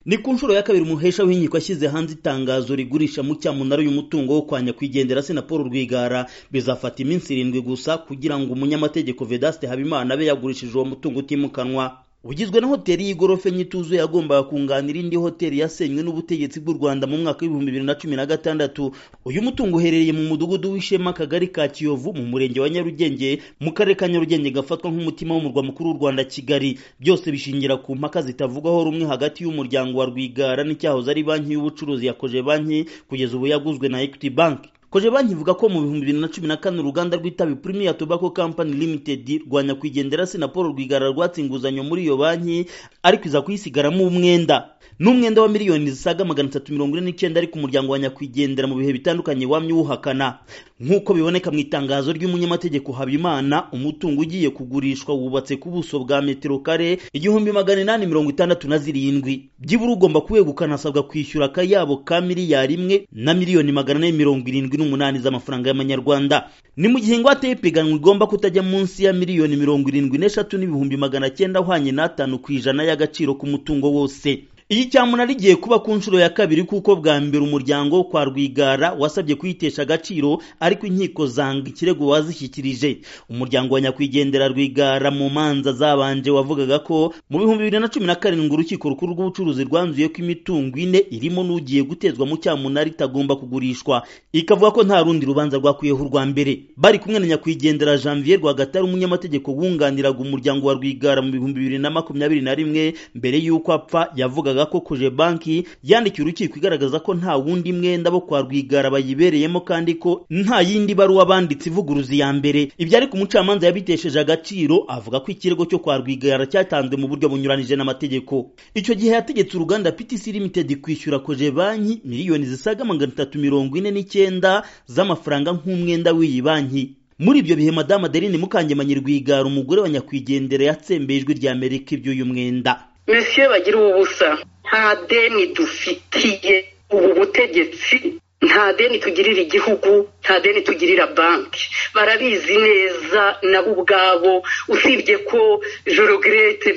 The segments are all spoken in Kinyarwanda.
ni ku nshuro ya kabiri umuhesha w'inkiko yashyize hanze itangazo rigurisha mu cyamunara uyu mutungo wo kwa nyakwigendera sena paul rwigara bizafata iminsi irindwi gusa kugira ngo umunyamategeko vedaste habimana abe yagurishije uwo mutungo utimukanwa ugizwe na hoteli y'igorofa nyituzuye yagombaga kunganira indi hoteli yasenywe n'ubutegetsi bw'u rwanda mu mwaka w'ibihumbi bibiri na cumi na gatandatu uyu mutungo uherereye mu mudugudu w'ishema akagari ka kiyovu mu murenge wa nyarugenge mu karere ka nyarugenge gafatwa nk'umutima w'umurwa mukuru w'u rwanda kigali byose bishingira ku mpaka zitavugwaho rumwe hagati y'umuryango wa rwigara n'icyahoze ari banki y'ubucuruzi yakoje banki kugeza ubu yaguzwe na equity bank koje banki ivuga ko mu bihumbi bibiri na cumi na kane uruganda rw'itabi Premier Tobacco Company Limited rwa nyakwigendera se na Paul Rwigara rwatse inguzanyo muri iyo banki ariko iza kuyisigaramo umwenda n'umwenda wa miliyoni zisaga magana atatu mirongo ine n'icyenda ariko umuryango wa nyakwigendera mu bihe bitandukanye wamye uwuhakana nk'uko biboneka mu itangazo ry'umunyamategeko habimana umutungo ugiye kugurishwa wubatse ku buso bwa metero kare igihumbi magana inani mirongo itandatu na zirindwi byibura ugomba kuwegukana asabwa kwishyura akayabo ka miliyari imwe na miliyoni magana ane mirongo irindwi n'umunani z'amafaranga y'amanyarwanda ni mu gihe ingwate y'ipiganwa igomba kutajya munsi ya miliyoni mirongo irindwi n'eshatu n'ibihumbi magana cyenda ahwanye n'atanu ku ijana y'agaciro k'umutungo wose iyi cyamunara igiye kuba ku nshuro ya kabiri kuko bwa mbere umuryango kwa rwigara wasabye kuyitesha agaciro ariko inkiko zanga ikirego wazishyikirije umuryango wa nyakwigendera rwigara mu manza zabanje wavugaga ko mu bihumbi bibiri na cumi na karindwi urukiko rukuru rw'ubucuruzi rwanzuye ko imitungo ine irimo n'ugiye gutezwa mu cyamunara itagomba kugurishwa ikavuga ko nta rundi rubanza rwakwiyeho urwa mbere bari kumwe na nyakwigendera janvier rwagatari umunyamategeko wunganiraga umuryango wa rwigara mu bihumbi bibiri na makumyabiri na rimwe mbere y'uko apfa yavugaga yavugaga ko koje banki yandikiye urukiko igaragaza ko nta wundi mwenda bo kwa rwigara bayibereyemo kandi ko nta yindi baruwa banditse ivuguruza iya mbere ibyo ariko umucamanza yabitesheje agaciro avuga ko ikirego cyo kwa rwigara cyatanzwe mu buryo bunyuranije n'amategeko icyo gihe yategetse uruganda PTC Limited kwishyura koje banki miliyoni zisaga magana atatu mirongo ine n'icyenda z'amafaranga nk'umwenda w'iyi banki muri ibyo bihe madamu adeline mukangemanyi rwigara umugore wa nyakwigendera yatsembeye ijwi rya amerika iby'uyu mwenda mesiye bagira ubusa nta deni dufitiye ubu butegetsi nta deni tugirira igihugu nta deni tugirira banki barabizi neza nabo ubwabo usibye ko jorogirete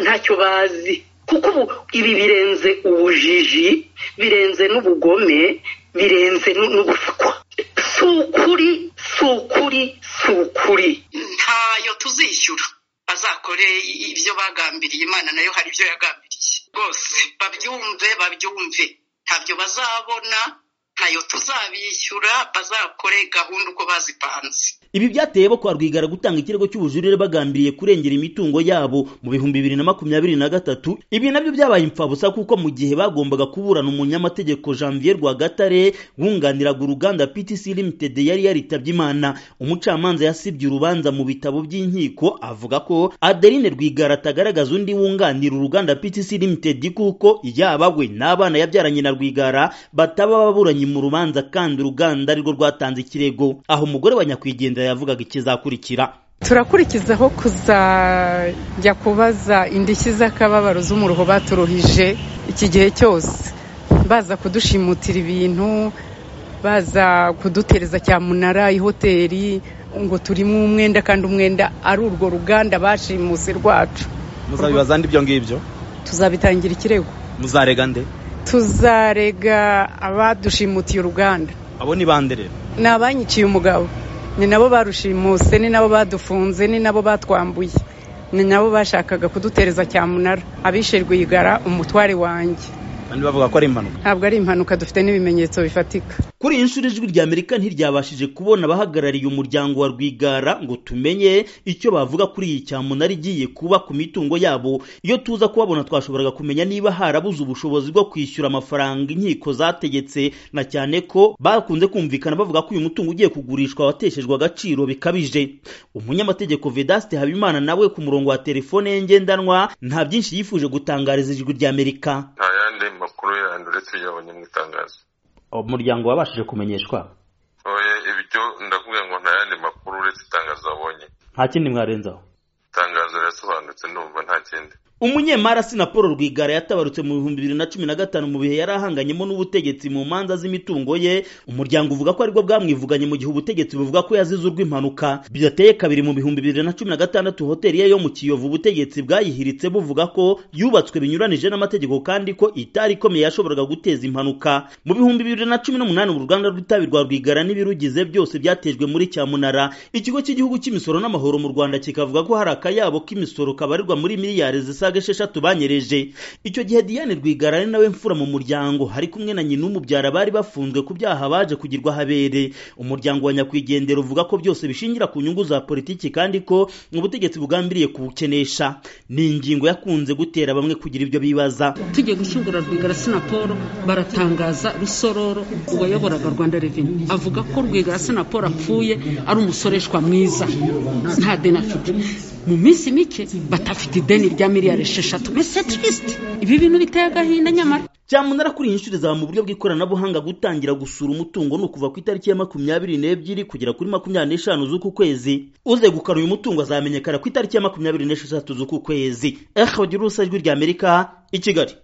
ntacyo bazi kuko ubu ibi birenze ubujiji birenze n'ubugome birenze n'ubuswa si ukuri si ukuri si ukuri ntayo tuzishyura bazakore ibyo bagambiriye imana nayo hari ibyo yagambiriye rwose babyumve babyumve ntabyo bazabona ntayo tuzabishyura bazakore gahunda uko bazipanze ibi byateye bo kwa rwigara gutanga ikirego cy'ubujurire bagambiriye kurengera imitungo yabo mu bihumbi bibiri na makumyabiri na gatatu ibi nabyo byabaye imfabusa kuko mu gihe bagombaga kuburana umunyamategeko janvier rwagatare wunganiraga uruganda ptc limited yari yaritabye imana umucamanza yasibye urubanza mu bitabo by'inkiko avuga ko adeline rwigara atagaragaza undi wunganira uruganda ptc limited kuko yaba we n'abana yabyaranye na rwigara bataba baburanye mu rubanza kandi uruganda arirwo rwatanze ikirego aho umugore wa nyakwigendera yavugaga ikizakurikira turakurikizaho kuzajya kubaza indishyi z'akababaro z'umuruho baturuhije iki gihe cyose baza kudushimutirira ibintu baza kudutereza cyamunara ihoteli ngo turimo umwenda kandi umwenda ari urwo ruganda bashimuse rwacu muzabibaza nde ibyo ngibyo tuzabitangira ikirego muzarega nde tuzarega abadushimutiye uruganda abo ni bande rero ni abanyiciye umugabo ni nabo barushimuse ni nabo badufunze ni nabo batwambuye ni nabo bashakaga kudutereza cyamunara abishe rwigara umutware wanjye kandi bavuga ko ari impanuka ntabwo ari impanuka dufite n'ibimenyetso bifatika kuri iyi nshuro ijwi rya amerika ntiryabashije kubona abahagarariye umuryango wa rwigara ngo tumenye icyo bavuga kuri iyi cyamunara igiye kuba ku mitungo yabo iyo tuza kubabona twashoboraga kumenya niba harabuze ubushobozi bwo kwishyura amafaranga inkiko zategetse na cyane ko bakunze kumvikana bavuga ko uyu mutungo ugiye kugurishwa wateshejwe agaciro bikabije umunyamategeko vedaste habimana nawe ku murongo wa telefone ye ngendanwa nta byinshi yifuje gutangariza ijwi rya amerika nta yandi makuru yandi uretse yabonye mu itangazo umuryango wabashije kumenyeshwa oya ibyo ndavuga ngo nta yandi makuru uretse itangazo wabonye nta kindi mwarenzaho itangazo rirasobanutse ndetse numva nta kindi umunyemari asina paul rwigara yatabarutse mu bihumbi bibiri na cumi na gatanu mu bihe yari ahanganyemo n'ubutegetsi mu manza z'imitungo ye umuryango uvuga ko aribwo bwamwivuganye mu gihe ubutegetsi buvuga ko yazize urw'impanuka byateye kabiri mu bihumbi bibiri na cumi na gatandatu hoteli ye yo mu kiyovu ubutegetsi bwayihiritse buvuga ko yubatswe binyuranije n'amategeko kandi ko itari ikomeye yashoboraga guteza impanuka mu bihumbi bibiri na cumi n'umunani uruganda rw'itabi rwa rwigara n'ibirugize byose byatejwe muri cyamunara ikigo cy'igihugu cy'imisoro n'amahoro mu rwanda kikavuga ko hari akayabo k'imisoro kabarirwa muri miliyari zisaga esheshatu banyereje icyo gihe diane rwigara ari nawe mfura mu muryango ari kumwe na nyina umubyara bari bafunzwe ku byaha baje kugirwa habere umuryango wa nyakwigendera uvuga ko byose bishingira ku nyungu za politiki kandi ko ubutegetsi bugambiriye kubukenesha ni ingingo yakunze gutera bamwe kugira ibyo bibaza tugiye gushyingura rwigara sinaporo baratangaza rusororo uwayoboraga rwanda reveni avuga ko rwigara sinaporo apfuye ari umusoreshwa mwiza nta deni afite mu minsi mike batafite ideni rya miliyari esheshatu mbese tirisite ibi bintu biteye agahinda nyamara cyamunara kuri iyi nshuro izaba mu buryo bw'ikoranabuhanga gutangira gusura umutungo ni ukuva ku itariki ya makumyabiri n'ebyiri kugera kuri makumyabiri n'eshanu z'uku kwezi uzegukana uyu mutungo azamenyekana ku itariki ya makumyabiri n'esheshatu z'uku kwezi ejo bagira urusa ijwi ry'amerika i kigali